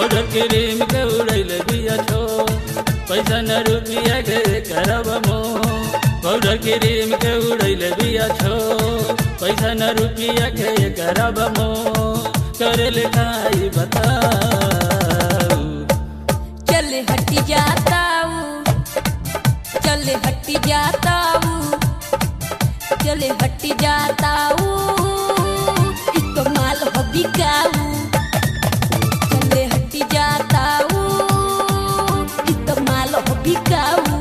powder cream के उड़ैले बिया छो पैसा न रुपिया के करब मो पाउडर क्रीम के उड़ैले बिया छो पैसा न रुपिया के करब मो करे लिखाई बताऊ चले हटी जाता हूँ चले हटी जाता हूँ चले हटी जाता हूँ इ तो माल हो बिकाऊ चले हटी जाता हूँ इ तो माल हो बिकाऊ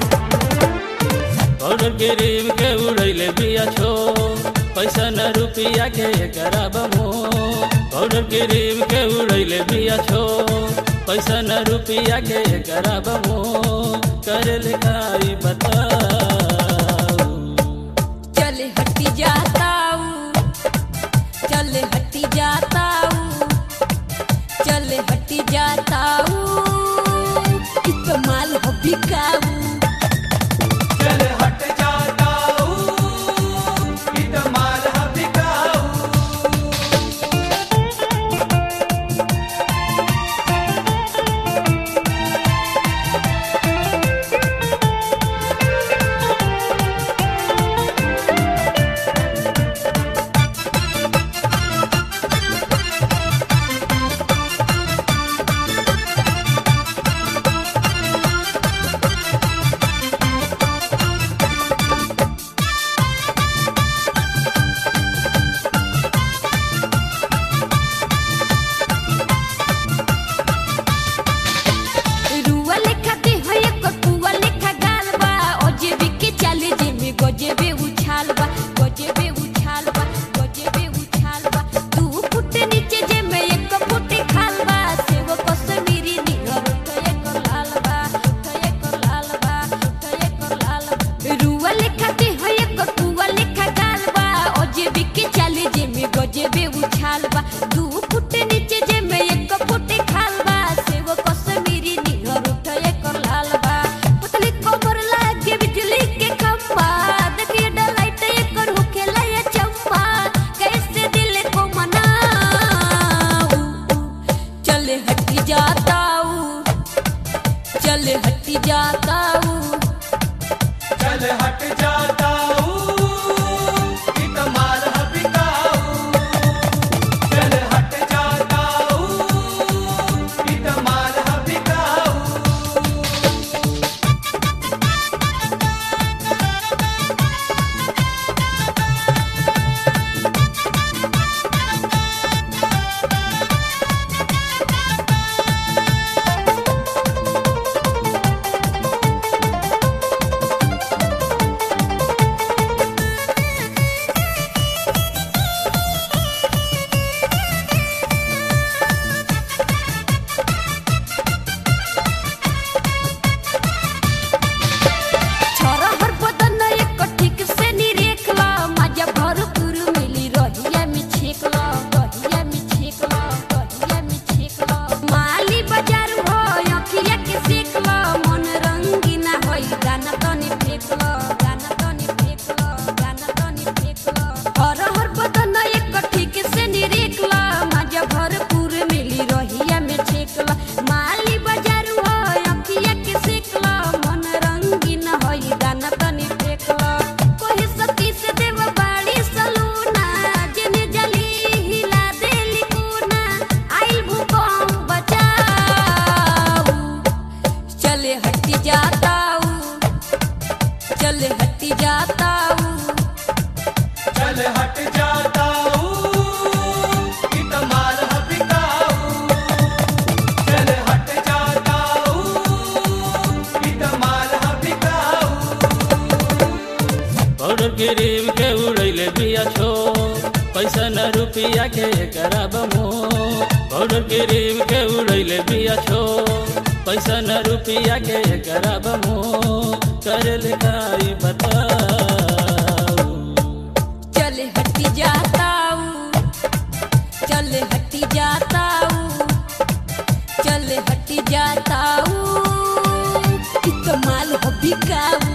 पाउडर क्रीम के उड़ैले बिया छो पैसा न रुपिया के करब मो पाउडर क्रीम के उड़ैले बिया छो पैसा न रुपिया के करब मो करे लिखाई बताऊ चले हटी जाता हूँ चले हटी जाता हूँ चले हटी जाता हूँ इ तो माल हो बिकाऊ चल हट जाता हूँ इत माल बिकाऊ रुआ लेखा दे हो एक पुआ लेखा गाल बा ओ जेबी के चाले जे में गजेबे उछाल बा गजेबे उछाल बा गजेबे उछाल बा दू फुट नीचे जे में एक फुट खाल बा से वो कश्मीरी निहर उठ एक लाल बा उठ एक लाल बा उठ एक लाल बा रुआ लेखा दे हो एक पुआ लेखा गाल बा ओ जेबी के चाले जे में गजेबे उछाल बा दू फुट नीचे जे में एक फुट खाल बा से वो कश्मीरी निहर उठ एक लाल बा पतली कमर लागे बिजली के खंभा देखिए डलाइट एकर होखेला ये चंपा कैसे दिल को मनाऊं चले हटी जाता हूँ चले हटी जाता हूँ चल हट जाता हूँ इत माल बिकाऊ चल हट जाता हूँ इत माल बिकाऊ छोरा हर बदन एक ठीक से निरेखला मजा भरपूर मिली रहिया में छेकला रहिया में छेकला रहिया में छेकला माली बाजार हो अखिया के सेकला मन रंगीना होई गाना तनी फेकला गाना तनी फेकला गाना तनी फेकला हर हर बदन एक ठीक से निरेखला मजा भरपूर मिली रहिया में छेकला माली बाजार हो अखिया के सेकला मन रंगीन होई गाना तनी फेकला कोही सती से देव बाड़ी सलूना जेने जली हिला देली कोना आइल भूकंप बचाऊ चले हटी जाता हूँ चले हटी जाता हूँ चल हट जाता हूँ इत माल बिकाऊ चल हट जाता हूँ इत माल बिकाऊ पाउडर क्रीम के उड़ैले बिया छो पैसा न रुपिया के करब मो पाउडर क्रीम के उड़ैले बिया छो पैसा न रुपिया के करब मो करे लिखाई बताऊ चले हटी जाता हूँ चले हटी जाता हूँ चले हटी जाता हूँ इ तो माल हो बिकाऊ